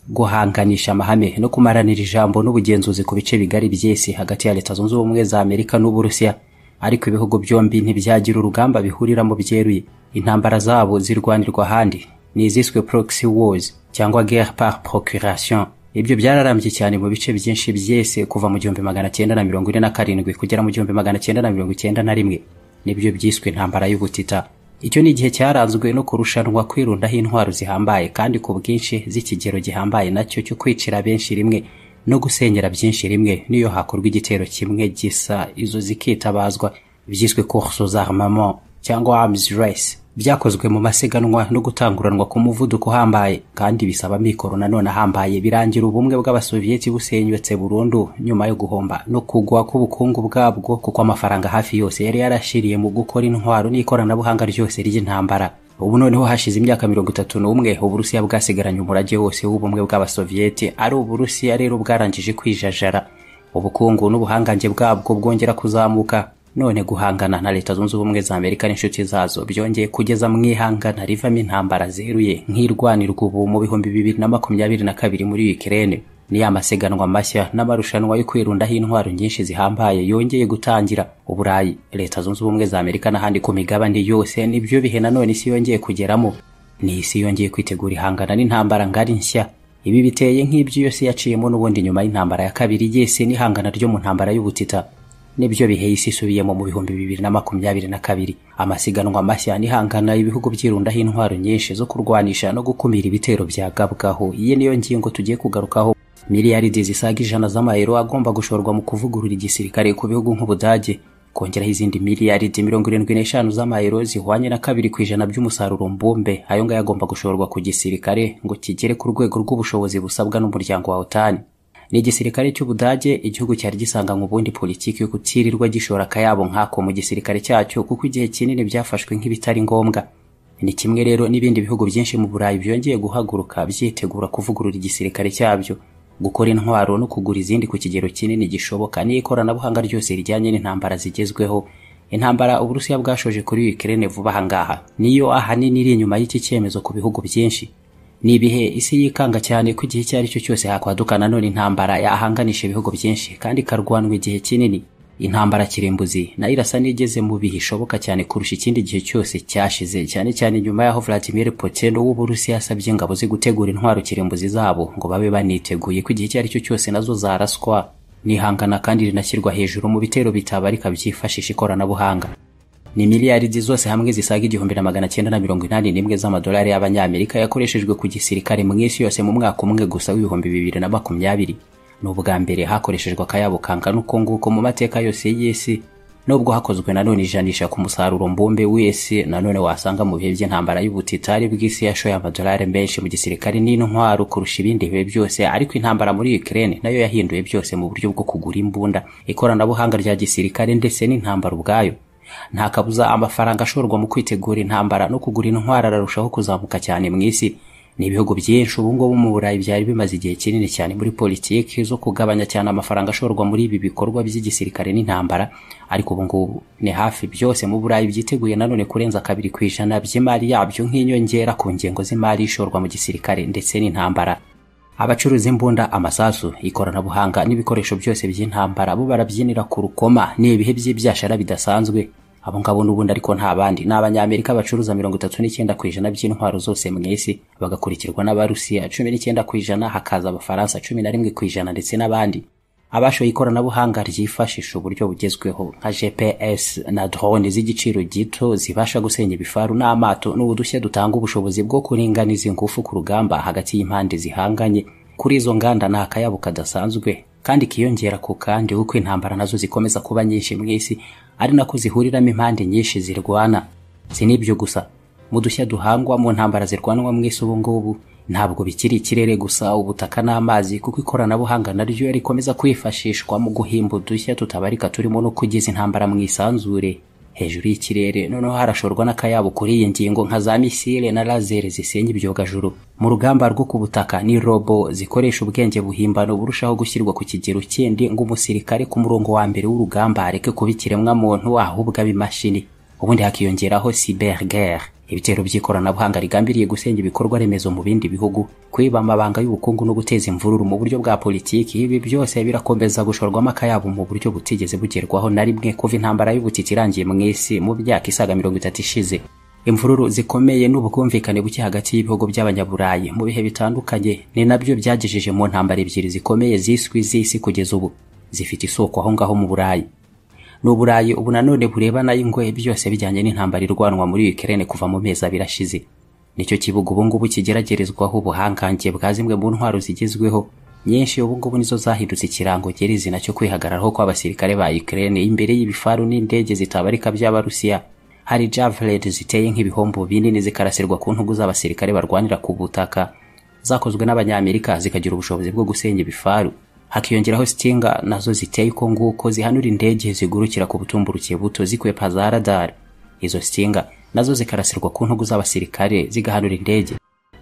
guhanganisha amahame no kumaranira ijambo n'ubugenzuzi ku bice bigari by'isi hagati ya leta zunze ubumwe za amerika n'uburusiya ariko ibihugu byombi ntibyagira urugamba bihuriramo byeruye intambara zabo zirwanirwa ahandi ni iziswe proxy wars cyangwa guerre par procuration ibyo byararambye cyane mu bice byinshi by'isi kuva mu gihumbi magana cyenda na mirongo ine na karindwi kugera mu gihumbi magana cyenda na mirongo icyenda na rimwe nibyo byiswe intambara y'ubutita icyo ni igihe cyaranzwe no kurushanwa kwirundaho intwaro zihambaye kandi ku bwinshi z'ikigero gihambaye nacyo cyo kwicira benshi rimwe no gusenyera byinshi rimwe niyo hakorwa igitero kimwe gisa izo zikitabazwa byiswe courses armament cyangwa arms race byakozwe mu masiganwa no gutanguranwa ku muvuduko uhambaye kandi bisaba amikoro nanone ahambaye birangira ubumwe bw'abasoviyeti busenyutse burundu nyuma yo guhomba no kugwa k'ubukungu bwabwo kuko amafaranga hafi yose yari yarashiriye mu gukora intwaro n'ikoranabuhanga ryose ry'intambara ubu noneho hashize imyaka mirongo itatu n'umwe uburusiya bwasigaranye umurage wose w'ubumwe bw'abasoviyeti ari uburusiya rero bwarangije kwijajara ubukungu n'ubuhangange bwabwo bwongera kuzamuka none guhangana na leta zunze ubumwe za amerika n'inshuti zazo byongeye kugeza mu ihangana rivamo intambara zeruye nk'irwanirwa ubu mu bihumbi bibiri na makumyabiri na kabiri muri ukirene ni ya masiganwa mashya n'amarushanwa yo kwirundaho intwaro nyinshi zihambaye yongeye gutangira uburayi leta zunze ubumwe za amerika n'ahandi ku migabane yose nibyo bihe nanone isi yongeye kugeramo ni isi yongeye kwitegura ihangana n'intambara ngari nshya ibi biteye nk'ibyo iyo si yaciyemo n'ubundi nyuma y'intambara ya kabiri y'isi n'ihangana ryo mu ntambara y'ubutita nibyo bihe isi isubiyemo mu bihumbi bibiri na makumyabiri na kabiri amasiganwa mashya n'ihangana ibihugu byirundaho intwaro nyinshi zo kurwanisha no gukumira ibitero byagabwaho iyi niyo ngingo tugiye kugarukaho miliyaridi zisaga ijana z'amayero agomba gushorwa mu kuvugurura igisirikare ku bihugu nk'ubudage kongeraho izindi miliyaridi mirongo irindwi n'eshanu z'amayero zihwanye na kabiri ku ijana by'umusaruro mbumbe ayo ngayo agomba gushorwa ku gisirikare ngo kigere ku rwego rw'ubushobozi busabwa n'umuryango wa otani ni igisirikare cy'ubudage igihugu cyari gisanganywe ubundi politiki yo kutirirwa gishora akayabo nk'ako mu gisirikare cyacyo kuko igihe kinini byafashwe nk'ibitari ngombwa ni kimwe rero n'ibindi bihugu byinshi mu burayi byongeye guhaguruka byitegura kuvugurura igisirikare cyabyo gukora intwaro no kugura izindi ku kigero kinini gishoboka n'ikoranabuhanga ryose rijyanye n'intambara zigezweho intambara uburusiya bwashoje kuri ukirene vuba ahangaha niyo ahanini iri inyuma y'iki cyemezo ku bihugu byinshi ni ibihe isi yikanga cyane ko igihe icyo ari cyo cyose hakwaduka nanone intambara yahanganisha ibihugu byinshi kandi ikarwanwa igihe kinini intambara kirimbuzi nayo irasa n'igeze mu bihe ishoboka cyane kurusha ikindi gihe cyose cyashize cyane cyane nyuma y'aho vladimir putin w'uburusiya yasabye ingabo ze gutegura intwaro kirimbuzi zabo ngo babe baniteguye ko igihe icyo ari cyo cyose nazo zaraswa nihangana kandi rinashyirwa hejuru mu bitero bitabarika byifashisha ikoranabuhanga ni miliyaridi zose hamwe zisaga igihumbi na magana cyenda na mirongo inani n'imwe z'amadolari y'abanyamerika yakoreshejwe ku gisirikare mu isi yose mu mwaka umwe gusa w'ibihumbi bibiri na makumyabiri ni ubwa mbere hakoreshejwe akayabo kangana uko nguko mu mateka yose y'isi nubwo hakozwe nanone ijanisha ku musaruro mbumbe w'isi nanone wasanga mu bihe by'intambara y'ubutitari bw'isi yashoye amadolari menshi mu gisirikare n'intwaro kurusha ibindi bihe byose ariko intambara muri Ukraine nayo yahinduye byose mu buryo bwo kugura imbunda ikoranabuhanga rya gisirikare ndetse n'intambara ubwayo nta kabuza amafaranga ashorwa mu kwitegura intambara no kugura intwara ararushaho kuzamuka cyane mu isi ni ibihugu byinshi ubungubu mu burayi byari bimaze igihe kinini cyane muri politiki zo kugabanya cyane amafaranga ashorwa muri ibi bikorwa by'igisirikare n'intambara ariko ubungubu ni hafi byose mu burayi byiteguye nanone kurenza kabiri ku ijana by'imari yabyo nk'inyongera ku ngengo z'imari ishorwa mu gisirikare ndetse n'intambara abacuruza imbunda amasasu ikoranabuhanga n'ibikoresho byose by'intambara bo barabyinira ku rukoma ni ibihe by'ibyashara bidasanzwe abo ngabo n'ubundi ariko nta bandi ni abanyamerika bacuruza mirongo itatu n'icyenda ku ijana by'intwaro zose mu isi bagakurikirwa n'abarusiya cumi n'icyenda ku ijana hakaza abafaransa cumi na rimwe ku ijana ndetse n'abandi abashoye ikoranabuhanga ryifashisha uburyo bugezweho nka gps na drone z'igiciro gito zibasha gusenya ibifaru n'amato n'ubudushya dutanga ubushobozi bwo kuringaniza ingufu ku rugamba hagati y'impande zihanganye kuri izo nganda ni akayabo kadasanzwe kandi kiyongera ku kandi uko intambara nazo zikomeza kuba nyinshi mu isi ari nako zihuriramo impande nyinshi zirwana si n'ibyo gusa mu dushya duhangwa mu ntambara zirwanwa mu isi ubu ngubu ntabwo bikiri ikirere gusa ubutaka n'amazi kuko ikoranabuhanga naryo rikomeza kwifashishwa mu guhimba udushya tutabarika turimo no kugeza intambara mu isanzure hejuru y'ikirere noneho harashorwa n'akayabo kuri iyi ngingo nka za misile na lazere zisenya ibyogajuru mu rugamba rwo ku butaka ni robo zikoresha ubwenge buhimbano burushaho gushyirwa ku kigero kindi ngo umusirikare ku murongo wa mbere w'urugamba areke kuba ikiremwamuntu ahubwo abe imashini ubundi hakiyongeraho cyber guerre ibitero by'ikoranabuhanga rigambiriye gusenya ibikorwa remezo mu bindi bihugu kwiba amabanga y'ubukungu no guteza imvururu mu buryo bwa politiki ibi byose birakomeza gushorwamo akayabo mu buryo butigeze bugerwaho na rimwe kuva intambara y'ubutiti irangiye mu isi mu myaka isaga mirongo itatu ishize imvururu zikomeye n'ubwumvikane buke hagati y'ibihugu by'abanyaburayi mu bihe bitandukanye ni nabyo byagejeje mu ntambara ebyiri zikomeye ziswi z'isi kugeza ubu zifite isoko aho ngaho mu burayi ni uburayi ubu nanone burebana y'ingoye byose bijyanye n'intambara irwanwa muri Ukraine kuva mu mezi abiri ashize nicyo kibuga ubungubu kigeragerezwaho ubuhangange bwa zimwe mu ntwaro zigezweho nyinshi ubungubu nizo zahindutse ikirango nyirizina cyo kwihagararaho kw'abasirikare ba Ukraine imbere y'ibifaru n'indege zitabarika by'abarusiya hari javelin ziteye nk'ibihombo binini zikarasirwa ku ntugu z'abasirikare barwanira ku butaka zakozwe n'abanyamerika zikagira ubushobozi bwo gusenya ibifaru hakiyongeraho sitinga nazo ziteye uko nguko zihanura indege zigurukira ku butumburuke buto zikwepa za radari izo sitinga nazo zikarasirwa ku ntugu z'abasirikare zigahanura indege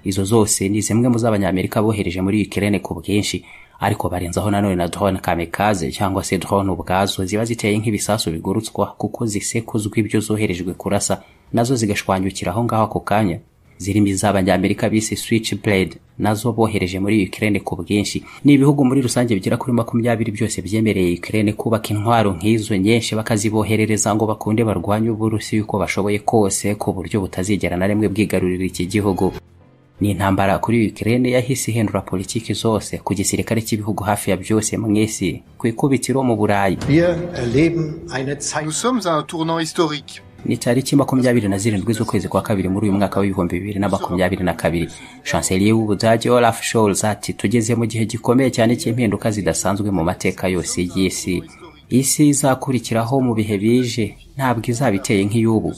izo zose ni zimwe mu z'abanyamerika bohereje muri Ukraine ku bwinshi ariko barenzaho nanone na drone kamikaze cyangwa se drone ubwazo ziba ziteye nk'ibisasu bigurutswa kuko zisekuzwa ibyo zoherejwe kurasa nazo zigashwanyukira aho ngaho ako kanya zirimo iz'abanyamerika bise switchblade nazo bohereje muri Ukraine ku bwinshi ni ibihugu muri rusange bigera kuri makumyabiri byose byemereye Ukraine kubaka intwaro nk'izo nyinshi bakaziboherereza ngo bakunde barwanye uburusi yuko bashoboye kose ku buryo butazigera na rimwe bwigarurira iki gihugu ni intambara kuri Ukraine yahise ihindura politiki zose ku gisirikare cy'ibihugu hafi ya byose mu isi ku ikubitiro mu Burayi ni tariki makumyabiri na zirindwi z'ukwezi kwa kabiri muri uyu mwaka w'ibihumbi bibiri na makumyabiri na kabiri shanseliye w'ubudage olaf scholz ati tugeze mu gihe gikomeye cyane cy'impinduka zidasanzwe mu mateka yose y'isi isi izakurikiraho mu bihe bije ntabwo izaba iteye nk'iy'ubu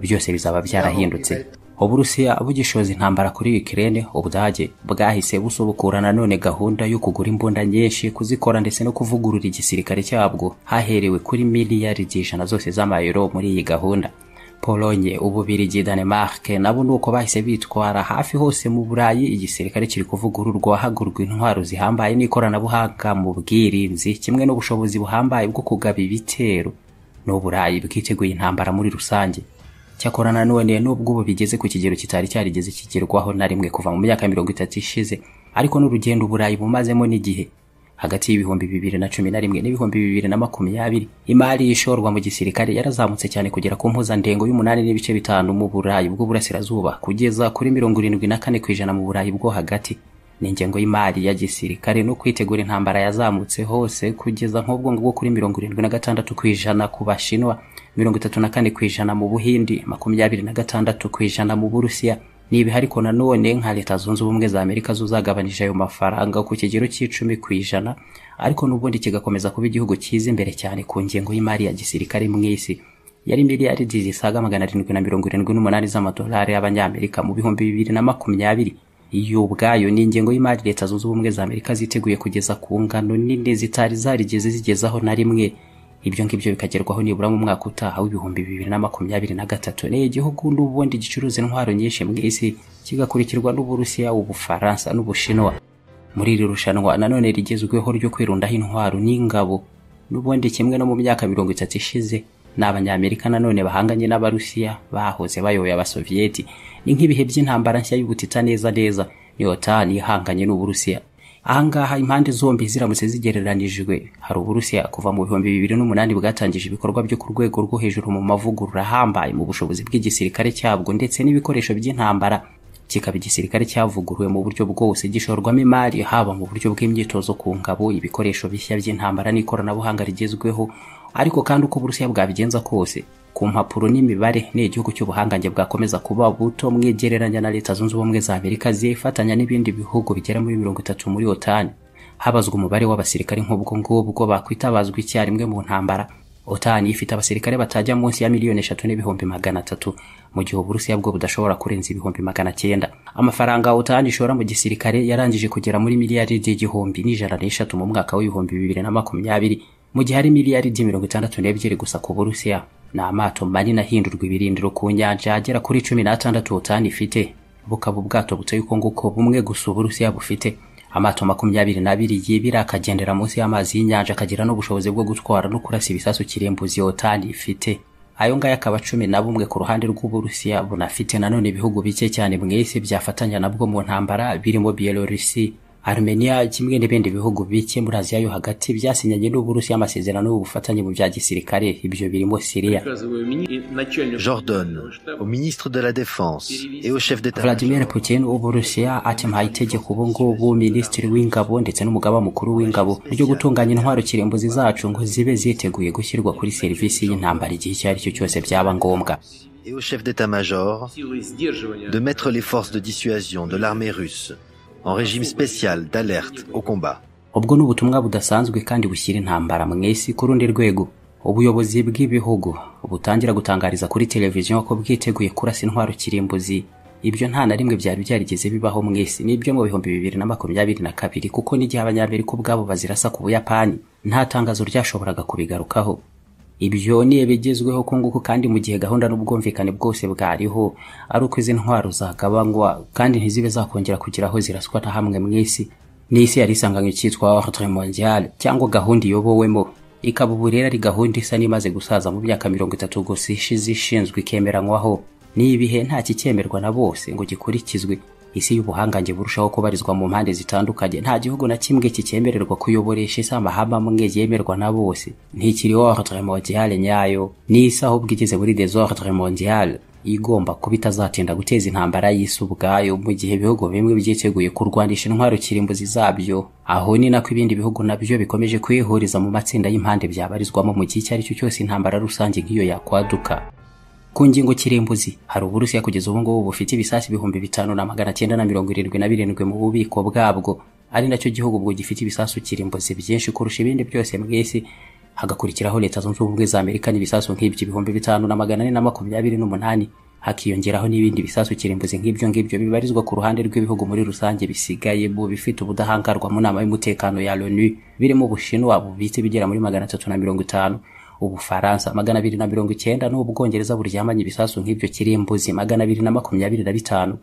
byose bizaba byarahindutse uburusiya bugishoza intambara kuri Ukraine ubudage bwahise busubukura nanone gahunda yo kugura imbunda nyinshi kuzikora ndetse no kuvugurura igisirikare cyabwo haherewe kuri miliyaridi ijana zose z'amayero muri iyi gahunda polonye ububirigi danemark nabo nuko bahise bitwara hafi hose mu burayi igisirikare kiri kuvugururwa hagurwa intwaro zihambaye n'ikoranabuhanga mu bwirinzi kimwe n'ubushobozi buhambaye bwo kugaba ibitero n'uburayi bwiteguye intambara muri rusange cyakora nanone nubwo ubu bigeze ku kigero kitari cyarigeze kigerwaho na rimwe kuva mu myaka mirongo itatu ishize ariko n'urugendo uburayi bumazemo n'igihe hagati y'ibihumbi bibiri na cumi na rimwe n'ibihumbi bibiri na makumyabiri imari ishorwa mu gisirikare yarazamutse cyane kugera ku mpuzandengo y'umunani n'ibice bitanu mu burayi bw'uburasirazuba kugeza kuri mirongo irindwi na kane ku ijana mu burayi bwo hagati n'ingengo y'imari ya gisirikare no kwitegura intambara yazamutse hose kugeza nk'ubwo ngubwo kuri mirongo irindwi na gatandatu ku ijana ku bashinwa mirongo itatu na kane ku ijana mu buhindi makumyabiri na gatandatu ku ijana mu burusiya nibi ariko nanone nka leta zunze ubumwe za amerika zo zagabanije ayo mafaranga ku kigero cy'icumi ku ijana ariko n'ubundi kigakomeza kuba igihugu cyiza imbere cyane ku ngengo y'imari ya gisirikare mu isi yari miliyaridi zisaga magana arindwi na mirongo irindwi n'umunani z'amadolari y'abanyamerika mu bihumbi bibiri na makumyabiri iyo ubwayo ni ingengo y'imari leta zunze ubumwe za amerika ziteguye kugeza ku ngano nini zitari zarigeze zigezaho na rimwe ibyo ngibyo bikagerwaho nibura mu mwaka utaha w'ibihumbi bibiri na makumyabiri na gatatu ni igihugu n'ubundi gicuruza intwaro nyinshi mu isi kigakurikirwa n'uburusiya ubufaransa n'ubushinwa muri iri rushanwa nanone rigezweho ryo kwirundaho intwaro n'ingabo n'ubundi kimwe no mu myaka mirongo itatu ishize ni abanyamerika nanone bahanganye n'abarusiya bahoze bayoboye abasoviyeti ni nk'ibihe by'intambara nshya y'ubutita neza neza ni otani ihanganye n'uburusiya ahangaha impande zombi ziramutse zigereranijwe hari uburusiya kuva mu bihumbi bibiri n'umunani bwatangije ibikorwa byo ku rwego rwo hejuru mu mavugurura ahambaye mu bushobozi bw'igisirikare cyabwo ndetse n'ibikoresho by'intambara kikaba igisirikare cyavuguruwe mu buryo bwose gishorwamo imari haba mu buryo bw'imyitozo ku ngabo ibikoresho bishya by'intambara n'ikoranabuhanga rigezweho ariko kandi uko uburusiya bwabigenza kose ku mpapuro n'imibare ni igihugu cy'ubuhangange bwakomeza kuba buto mwigereranya na leta zunze ubumwe za amerika zifatanya n'ibindi bihugu bigera muri mirongo itatu muri otani habazwa umubare w'abasirikare nk'ubwo ngubwo bakwitabazwa icyarimwe mu ntambara otani ifite abasirikare batajya munsi ya miliyoni eshatu n'ibihumbi magana atatu mu gihe uburusiya bwo budashobora kurenza ibihumbi magana cyenda amafaranga otani ishora mu gisirikare yarangije kugera muri miliyaridi igihumbi n'ijana n'eshatu mu mwaka w'ibihumbi bibiri na makumyabiri mu gihe hari miliyaridi mirongo itandatu n'ebyiri gusa ku burusiya ni amato manini ahindurwa ibirindiro ku nyanja agera kuri cumi n'atandatu otani ifite bukaba ubwato buteye uko nguko bumwe gusa uburusiya bufite amato makumyabiri n'abiri yibira akagendera munsi y'amazi y'inyanja akagira n'ubushobozi bwo gutwara no kurasa ibisasu kirimbuzi otani ifite ayo ngayo akaba cumi na bumwe ku ruhande rw'uburusiya bunafite nanone ibihugu bike cyane mu isi byafatanya nabwo mu ntambara birimo bielorusi armenia kimwe n'ibindi bihugu bike muri aziya yo hagati byasinyanye n'uburusiya amasezerano y'ubufatanye mu bya gisirikare ibyo birimo siriya J'ordonne au ministre de la Défense et au chef d'État. vladimir putin w'uburusiya akemuhaye itegeko ubu ngubu minisitiri w'ingabo ndetse n'umugaba mukuru w'ingabo ryo gutunganya intwaro kirimbuzi zacu ngo zibe ziteguye gushyirwa kuri serivisi y'intambara igihe icyo ari cyo cyose byaba ngombwa et au chef d'état-major de mettre les forces de dissuasion de l'armée russe en régime spécial d'alerte au combat. ubwo ni ubutumwa budasanzwe kandi bushyira intambara mu isi ku rundi rwego ubuyobozi bw'ibihugu butangira gutangariza kuri televiziyo ko bwiteguye kurasa intwaro kirimbuzi ibyo nta na rimwe byari byarigeze bibaho mu isi nibyo mu bihumbi bibiri na makumyabiri na kabiri kuko n'igihe abanyamerika ubwabo bazirasa ku buyapani nta tangazo ryashoboraga kubigarukaho ibyo ni ibigezweho ko nguko kandi mu gihe gahunda n'ubwumvikane bwose bwariho ari uko izi ntwaro zagabanywa kandi ntizibe zakongera kugira aho ziraswa na hamwe mu isi ni isi yari isanganywe cyitwa ordre mondial cyangwa gahunda iyobowemo ikaba ubu rero ari gahunda isa n'imaze gusaza mu myaka mirongo itatu gusa ishize ishinzwe ikemeranywaho ni ibihe nta kicyemerwa na bose ngo gikurikizwe isi y'ubuhangange burushaho kubarizwa mu mpande zitandukanye nta gihugu na kimwe kicyemererwa kuyoboresha isi amahame amwe yemerwa na bose ntikiriho ordre mondiale nyayo n'isi ahubwo igeze muri desordre mondiale igomba kuba itazatinda guteza intambara y'isi ubwayo mu gihe ibihugu bimwe byiteguye kurwanisha intwaro kirimbuzi zabyo aho ni nako ibindi bihugu nabyo bikomeje kwihuriza mu matsinda y'impande byabarizwamo mu gihe icyo ari cyo cyose intambara rusange nk'iyo yakwaduka ku ngingo kirimbuzi hari uburusiya kugeza ubu ngubu bufite ibisasu ibihumbi bitanu na magana cyenda na mirongo irindwi na birindwi mu bubiko bwabwo ari nacyo gihugu ubwo gifite ibisasu kirimbuzi byinshi kurusha ibindi byose mu isi hagakurikiraho leta zunze ubumwe za amerika n'ibisasu nk'ibyo ibihumbi bitanu na magana ane na makumyabiri n'umunani hakiyongeraho n'ibindi bisasu kirimbuzi nk'ibyo ngibyo bibarizwa ku ruhande rw'ibihugu muri rusange bisigaye mu bifite ubudahangarwa mu nama y'umutekano ya loni birimo ubushinwa bubitse bigera muri magana atatu na mirongo itanu ubufaransa magana abiri na mirongo icyenda n'ubwongereza buryamanye ibisasu nk'ibyo kirimbuzi magana abiri na makumyabiri na bitanu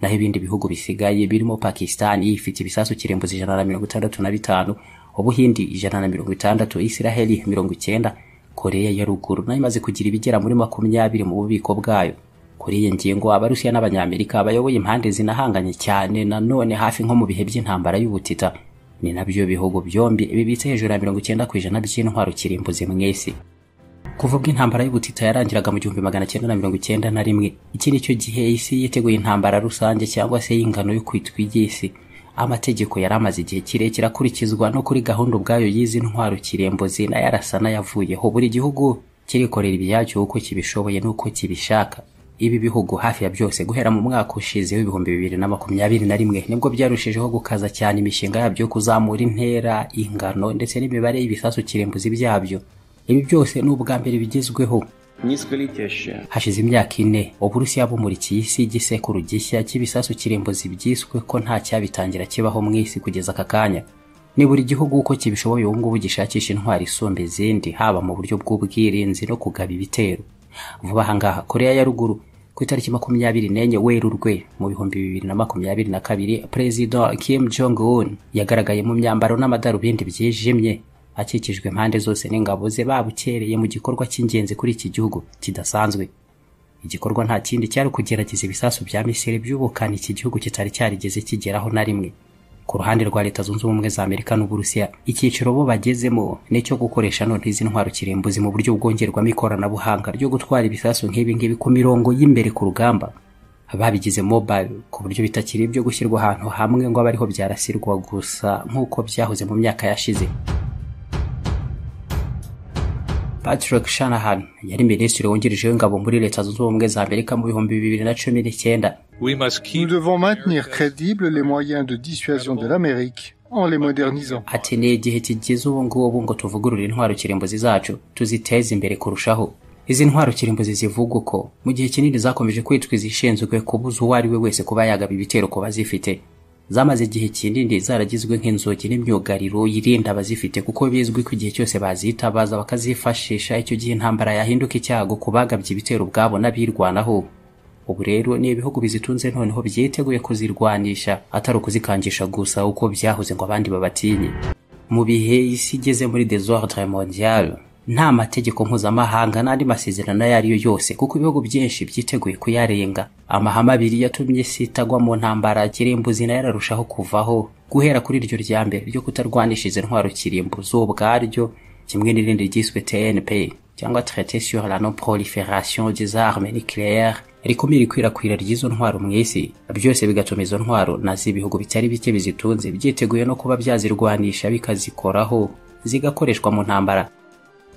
naho ibindi bihugu bisigaye birimo pakisitani ifite ibisasu kirimbuzi ijana na mirongo itandatu na bitanu ubuhindi ijana na mirongo itandatu isiraheli mirongo icyenda koreya ya ruguru nayo imaze kugira ibigera muri makumyabiri mu bubiko bwayo kuri iyi ngingo abarusiya n'abanyamerika bayoboye impande zinahanganye cyane nanone hafi nko mu bihe by'intambara y'ubutita ni nabyo bihugu byombi bibitse hejuru ya mirongo icyenda ku ijana by'intwaro kirimbuzi mu isi kuva ubwo intambara y'ubutita yarangiraga mu gihumbi magana cyenda na mirongo icyenda na rimwe iki ni cyo gihe isi yiteguye intambara rusange cyangwa se y'ingano yo kwitwa iry'isi amategeko yari amaze igihe kirekire akurikizwa no kuri gahunda ubwayo y'izi ntwaro kirembuzi nayo arasa n'ayavuyeho buri gihugu kirikorera ibyacyo uko kibishoboye n'uko kibishaka ibi bihugu hafi ya byose guhera mu mwaka ushize w'ibihumbi bibiri na makumyabiri na rimwe nibwo byarushijeho gukaza cyane imishinga yabyo kuzamura intera ingano ndetse n'imibare y'ibisasu kirimbuzi byabyo ibi byose ni ubwa mbere bigezweho hashize imyaka ine uburusiya bumurikiye isi igisekuru gishya cy'ibisasu kirimbuzi byiswe ko nta cyabitangira kibaho mu isi kugeza aka kanya ni buri gihugu uko kibishoboye ubu ngubu gishakisha intwari isumba izindi haba mu buryo bw'ubwirinzi no kugaba ibitero vuba aha ngaha koreya ya ruguru ku itariki makumyabiri n'enye werurwe mu bihumbi bibiri na makumyabiri na kabiri perezida kim jong un yagaragaye mu myambaro n'amadarubindi byijimye akikijwe impande zose n'ingabo ze babukereye mu gikorwa cy'ingenzi kuri iki gihugu kidasanzwe igikorwa nta kindi cyari kugerageza ibisasu bya misiri byubukana iki gihugu kitari cyarigeze kigeraho na rimwe ku ruhande rwa leta zunze ubumwe za amerika n'uburusiya icyiciro bo bagezemo ni icyo gukoresha none izi ntwaro kirimbuzi mu buryo bwongerwamo ikoranabuhanga ryo gutwara ibisasu nk'ibi ngibi ku mirongo y'imbere ku rugamba babigize mobile ku buryo bitakiri ibyo gushyirwa ahantu hamwe ngo abe ariho byarasirwa gusa nk'uko byahoze mu myaka yashize Patrick Shanahan yari minisitiri wungirije w'ingabo muri leta zunze ubumwe za amerika mu bihumbi bibiri na cumi n'icyenda Nous devons maintenir crédibles les moyens de dissuasion de l'Amérique en les modernisant. ati ni igihe kigeze ubu ngubu ngo tuvugurure intwaro kirimbuzi zacu tuziteze imbere kurushaho izi ntwaro kirimbuzi zivuga uko mu gihe kinini zakomeje kwitwa izishinzwe kubuza uwo ari we wese kuba yagaba ibitero ku bazifite zamaze igihe kinini zaragizwe nk'inzugi n'imyugariro yirinda abazifite kuko bizwi ko igihe cyose bazitabaza bakazifashisha icyo gihe intambara yahinduka icyago ku bagabye ibitero ubwabo n'abirwanaho ubu rero ni ibihugu bizitunze noneho byiteguye kuzirwanisha atari ukuzikangisha gusa uko byahoze ngo abandi babatinye mu bihe isi igeze muri desordre mondiale nta mategeko mpuzamahanga n'andi masezerano ayo ari yo yose kuko ibihugu byinshi byiteguye kuyarenga amahame abiri yatumye isi itagwa mu ntambara kirimbuzi nayo ararushaho kuvaho guhera kuri iryo rya mbere ryo kutarwanisha izi ntwaro kirimbuzi ubwaryo kimwe n'irindi ryiswe tnp cyangwa traité sur la non proliferation des armes nucléaires rikumira ikwirakwira ry'izo ntwaro mu isi byose bigatuma izo ntwaro na z'ibihugu bitari bike bizitunze byiteguye no kuba byazirwanisha bikazikoraho zigakoreshwa mu ntambara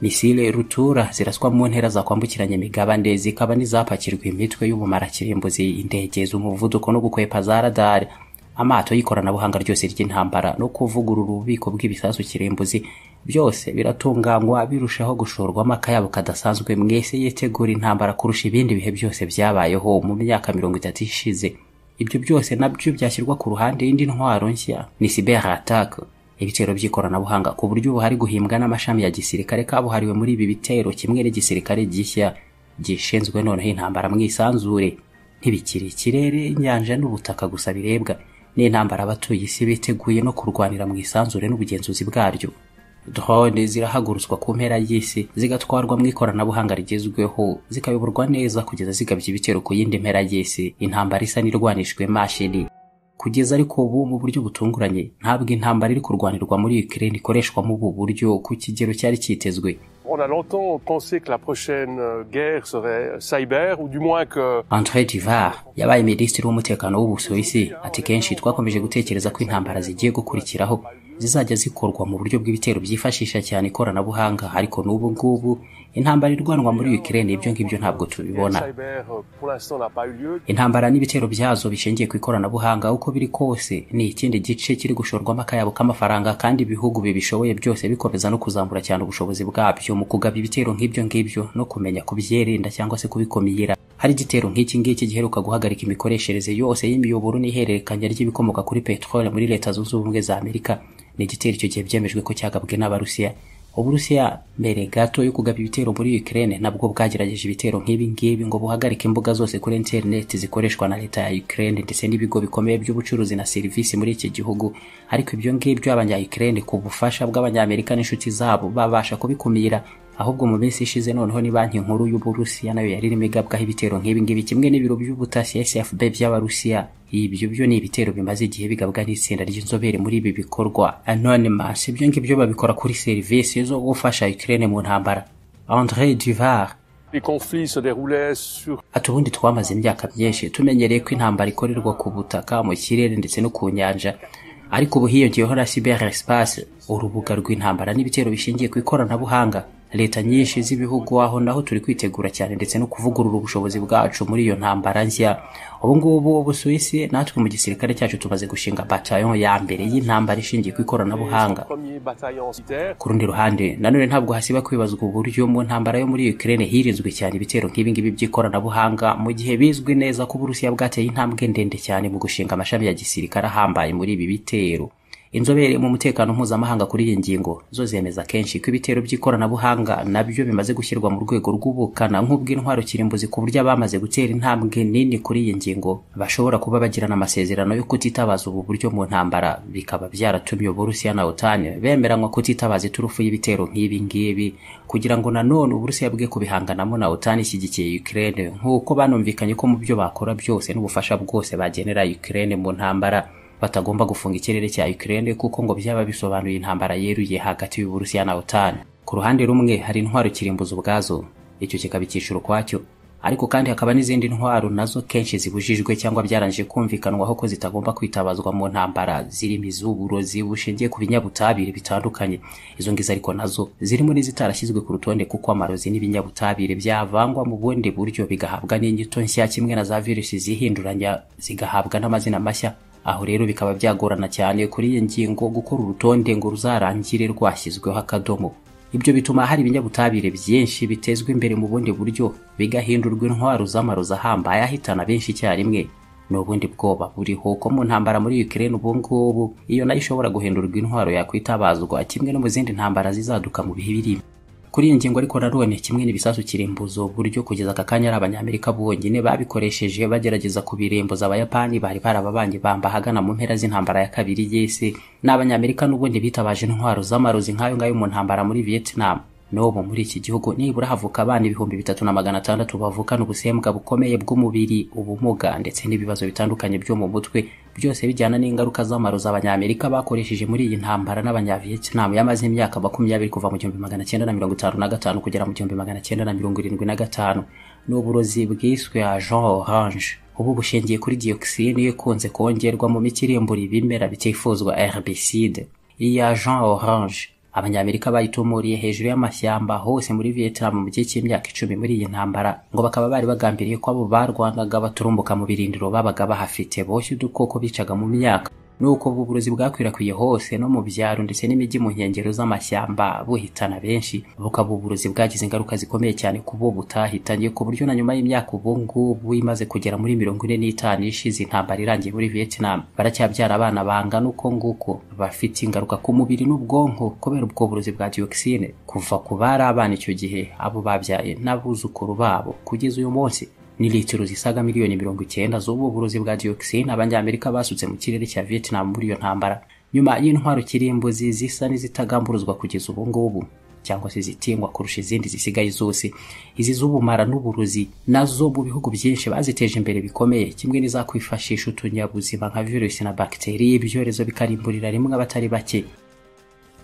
misile rutura ziraswa mu ntera zakwambukiranya imigabane zikaba n'izapakirwa imitwe y'ubumara kirimbuzi indege z'umuvuduko no gukwepa za radari amato y'ikoranabuhanga ryose ry'intambara no kuvugurura ububiko bw'ibisasu kirimbuzi byose biratunganywa birushaho gushorwamo akayabo kadasanzwe mwese yitegura intambara kurusha ibindi bihe byose byabayeho mu myaka mirongo itatu ishize ibyo byose nabyo byashyirwa ku ruhande y'indi ntwaro nshya ni cyber attaque ibitero by'ikoranabuhanga ku buryo ubu hari guhimbwa n'amashami ya gisirikare kabuhariwe muri ibi bitero kimwe n'igisirikare gishya gishinzwe noneho intambara mu isanzure ntibikiri ikirere inyanja n'ubutaka gusa birebwa n'intambara abatuye isi biteguye no kurwanira mu isanzure n'ubugenzuzi bwaryo drone zirahagurutswa ku mpera y'isi zigatwarwa mu ikoranabuhanga rigezweho zikayoborwa neza kugeza zigabye ibitero ku yindi mpera y'isi intambara isa n'irwanishwe mashini kugeza ariko ubu mu buryo butunguranye ntabwo intambara iri kurwanirwa muri Ukraine ikoreshwa mu ubu buryo ku kigero cyari cyitezwe On a longtemps pensé que la prochaine guerre serait cyber, ou du moins que... André Duvar, yabaye minisitiri w'umutekano w'Ubusuwisi, ati kenshi twakomeje gutekereza ko intambara zigiye gukurikiraho zizajya zikorwa mu buryo bw'ibitero byifashisha cyane ikoranabuhanga ariko n'ubu ngubu intambara irwanwa muri Ukraine ibyo ngibyo ntabwo tubibona intambara n'ibitero byazo bishingiye ku ikoranabuhanga uko biri kose ni ikindi gice kiri gushorwamo akayabo k'amafaranga kandi ibihugu bibishoboye byose bikomeza no kuzamura cyane ubushobozi bwabyo mu kugaba ibitero nk'ibyo ngibyo no kumenya kubyirinda cyangwa se kubikumira hari igitero nk'iki ngiki giheruka guhagarika imikoreshereze yose y'imiyoboro n'ihererekanya ry'ibikomoka kuri peteroli muri leta zunze ubumwe za amerika ni igitero icyo gihe byemejwe ko cyagabwe n'abarusiya uburusiya mbere gato yo kugaba ibitero muri ukraine nabwo bwagerageje ibitero nk'ibi ngibi ngo buhagarike imbuga zose kuri interineti zikoreshwa na leta ya ukraine ndetse n'ibigo bikomeye by'ubucuruzi na serivisi muri iki gihugu ariko ibyo ngibyo abanya ukraine ku bufasha bw'abanyamerika n'inshuti zabo babasha kubikumira ahubwo mu minsi ishize noneho ni banki nkuru y'uburusiya nayo yari irimo igabwaho ibitero nk'ibi ngibi kimwe n'ibiro by'ubutasi sfb by'abarusiya ibyo byo ni ibitero bimaze igihe bigabwa n'itsinda ry'inzobere muri ibi bikorwa anonymous ibyo ngibyo babikora kuri serivisi zo gufasha ukraine mu ntambara andré duvar ati ubundi twamaze imyaka myinshi tumenyereye ko intambara ikorerwa ku butaka mu kirere ndetse no ku nyanja ariko ubu hiyongeyeho na cyber espace urubuga rw'intambara n'ibitero bishingiye ku ikoranabuhanga leta nyinshi z'ibihugu aho naho turi kwitegura cyane ndetse no kuvugurura ubushobozi bwacu muri iyo ntambara nshya ubungubu ubusuwisi natwe mu gisirikare cyacu tumaze gushinga bataillon ya mbere y'intambara ishingiye ku ikoranabuhanga ku rundi ruhande nanone ntabwo hasiba kwibazwa uburyo mu ntambara yo muri ukraine hirinzwe cyane ibitero nk'ibingibi by'ikoranabuhanga mu gihe bizwi neza ko uburusiya bwateye intambwe ndende cyane mu gushinga amashami ya gisirikare ahambaye muri ibi bitero inzobere mu mutekano mpuzamahanga kuri iyi ngingo zo zemeza kenshi ko ibitero by'ikoranabuhanga nabyo bimaze gushyirwa mu rwego rw'ubukana nk'ubw'intwaro kirimbuzi ku buryo abamaze gutera intambwe nini kuri iyi ngingo bashobora kuba bagirana amasezerano yo kutitabaza ubu buryo mu ntambara bikaba byaratumye uburusiya na otan bemeranywa kutitabaza iturufu y'ibitero nk'ibi ngibi kugira ngo nanone uburusiya bwe kubihanganamo na otan ishyigikiye ukraine nk'uko banumvikanye ko mu byo bakora byose n'ubufasha bwose bagenera ukraine mu ntambara batagomba gufunga ikirere cya Ukraine kuko ngo byaba bisobanuye intambara yeruye hagati y'Uburusiya na OTAN. Ku ruhande rumwe hari intwaro kirimbuza ubwazo, icyo kikaba icyiciro ukwacyo, ariko kandi hakaba n'izindi ntwaro nazo kenshi zibujijwe cyangwa byarangije kumvikanwaho ko zitagomba kwitabazwa mu ntambara zirimo iz'uburozi bushingiye ku binyabutabire bitandukanye. Izo ngizo ariko nazo zirimo n'izitarashyizwe ku rutonde kuko amarozi n'ibinyabutabire byavangwa mu bundi buryo bigahabwa n'inyito nshya kimwe na za virusi zihinduranya zigahabwa n'amazina mashya aho rero bikaba byagorana cyane kuri iyi ngingo gukora urutonde ngo ruzarangire rwashyizweho akadomo ibyo bituma hari ibinyabutabire byinshi bitezwa imbere mu bundi buryo bigahindurwa intwaro z'amarozi ahambaye ahitana benshi icyarimwe ni ubundi bwoba buriho ko mu ntambara muri Ukraine ubu ngubu iyo nayo ishobora guhindurwa intwaro yakwitabazwa kimwe no mu zindi ntambara zizaduka mu bihe biri kuri iyi ngingo ariko nanone kimwe n'ibisasu kirimbuzo buryo kugeza aka kanya ari abanyamerika bonyine babikoresheje bagerageza kubirembuza abayapani bari barababanye bamba ahagana mu mpera z'intambara ya kabiri y'isi n'abanyamerika n'ubundi bitabaje intwaro z'amarozi nk'ayo ngayo mu ntambara muri vietnam n'ubu muri iki gihugu nibura havuka abana ibihumbi bitatu na magana atandatu bavukana ubusembwa bukomeye bw'umubiri ubumuga ndetse n'ibibazo bitandukanye byo mu mutwe byose bijyana n'ingaruka z'amarozi abanyamerika bakoresheje muri iyi ntambara n'abanyavietnam yamaze imyaka makumyabiri kuva mu gihumbi magana cyenda na mirongo itanu na gatanu kugera mu gihumbi magana cyenda na mirongo irindwi na gatanu ni uburozi bwiswe agent orange ubu bushingiye kuri dioxine ikunze kongerwa mu miti irimbura ibimera bitifuzwa herbicide iyi agent orange abanyamerika bayitumuriye hejuru y'amashyamba hose muri vietnam mu gihe cy'imyaka icumi muri iyi ntambara ngo bakaba bari bagambiriye ko abo barwangaga baturumbuka mu birindiro babaga bahafite boshye udukoko bicaga mu myaka nuko ubu burozi bwakwirakwiye hose no mu byaro ndetse n'imijyi mu nkengero z'amashyamba buhitana benshi bukaba uburozi bwagize ingaruka zikomeye cyane ku bo butahitanye ku buryo na nyuma y'imyaka ubu ngubu imaze kugera muri mirongo ine n'itanu ishize intambara irangiye muri vietnam baracyabyara abana bangana uko nguko bafite ingaruka ku mubiri n'ubwonko kubera ubwo burozi bwa dioxine kuva ku bari abana icyo gihe abo babyaye n'abuzukuru babo kugeza uyu munsi ni litiro zisaga miliyoni mirongo icyenda z'ubu burozi bwa dioxine abanyamerika basutse mu kirere cya vietnam muri iyo ntambara nyuma y'intwaro kirimbuzi zisa n'izitagamburuzwa kugeza ubu ngubu cyangwa se zitingwa kurusha izindi zisigaye zose izi z'ubumara n'uburozi nazo mu bihugu byinshi baziteje imbere bikomeye kimwe n'izakwifashisha utunyabuzima nka virusi na bagiteri ibyorezo bikarimburira rimwe abatari bake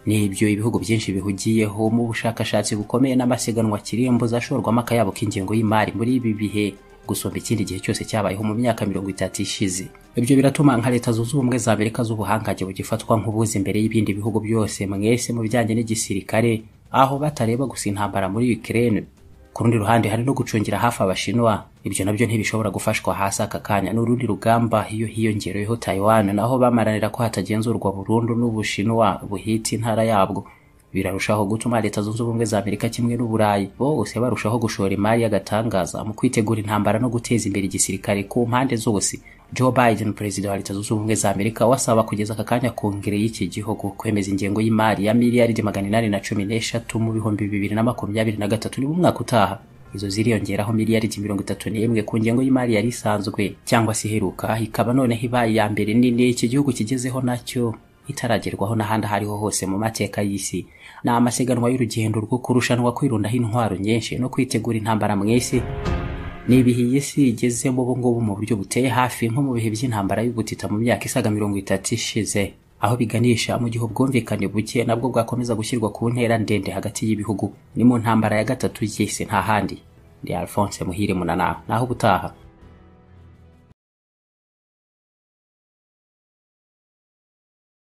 ni ibyo ibihugu byinshi bihugiyeho mu bushakashatsi bukomeye n'amasiganwa kirimbuza ashorwamo akayabo k'ingengo y'imari muri ibi bihe gusumba ikindi gihe cyose cyabayeho mu myaka mirongo itatu ishize ibyo biratuma nka leta zunze ubumwe za amerika z'ubuhangange bugifatwa nk'ubuzi imbere y'ibindi bihugu byose mwese mu bijyanye n'igisirikare aho batareba gusa intambara muri ukraine ku rundi ruhande hari no gucungira hafi abashinwa ibyo nabyo ntibishobora gufashwa hasi aka kanya n'urundi rugamba iyo hiyongereyeho taiwan naho bamaranira ko hatagenzurwa burundu n'ubushinwa buhita intara yabwo birarushaho gutuma leta zunze ubumwe za amerika kimwe n'uburayi bose barushaho gushora imari y'agatangaza mu kwitegura intambara no guteza imbere igisirikare ku mpande zose joe biden perezida wa leta zunze ubumwe za amerika wasaba kugeza aka kanya kongere y'iki gihugu kwemeza ingengo y'imari ya miliyaridi magana inani na cumi n'eshatu mu bihumbi bibiri na makumyabiri na gatatu niba umwaka utaha izo ziriyongeraho miliyaridi mirongo itatu n'imwe ku ngengo y'imari yari isanzwe cyangwa se iheruka ikaba noneho ibaye iya mbere nini iki gihugu kigezeho nacyo itaragerwaho n'ahandi aho ariho hose mu mateka y'isi ni amasiganwa y'urugendo rwo kurushanwa kwirundaho intwaro nyinshi no kwitegura intambara mu isi ni ibihe iyi si igezemo ubu ngubu mu buryo buteye hafi nko mu bihe by'intambara y'ubutita mu myaka isaga mirongo itatu ishize aho biganisha mu gihe ubwumvikane buke nabwo bwakomeza gushyirwa ku ntera ndende hagati y'ibihugu ni mu ntambara ya gatatu y'isi nta handi ni alphonse muhire munana naho ubutaha